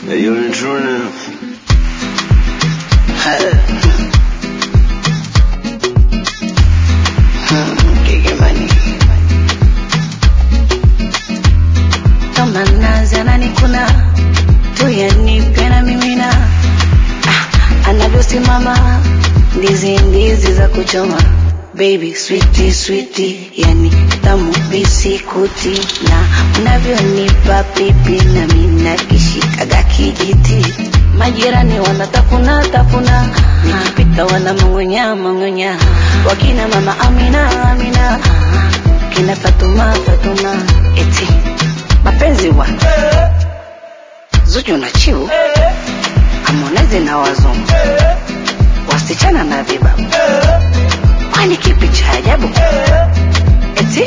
You're true. kama nazi ananikuna tuyanipe na mimina ah, anavyosimama ndizi ndizi za kuchoma baby switi switi yani tamu bisikuti na unavyonipa pipi na mina kishikaga kijiti majirani wanatafuna tafuna nikipita wana mangonya mangonya wakina mama amina amina kina fatuma fatuma eti mapenzi wa Zuchu na Chiu, Harmonize na wazungu, wasichana na vibabu, kwani kipi cha ajabu? Eti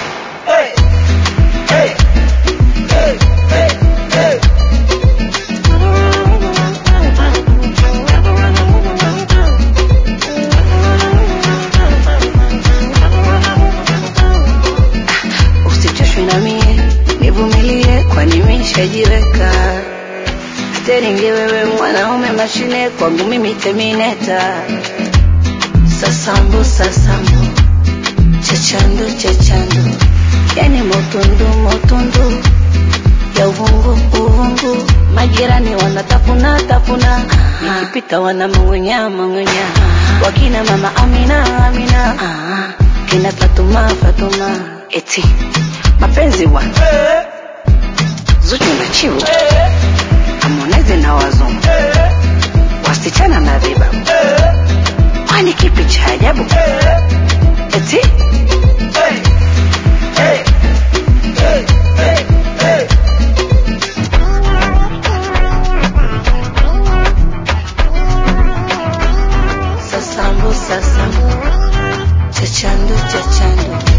usichoshwe na mie, nivumilie, kwani nimeshajiweka steringi. Wewe mwanaume mashine, kwangu mimi terminator. Sasambu sasambu, chachandu chachandu, yani motundu motundu ya uvungu uvungu, majirani wanatafuna tafuna, nikipita wana mangonya mangonya, wakina mama Amina Amina, kina Fatuma Fatuma, eti mapenzi wa Zuchu na Chiu, Harmonize na wazungu, wasichana na vibabu, kwani kipi cha ajabu? Eti sasambu sasambu, chachandu chachandu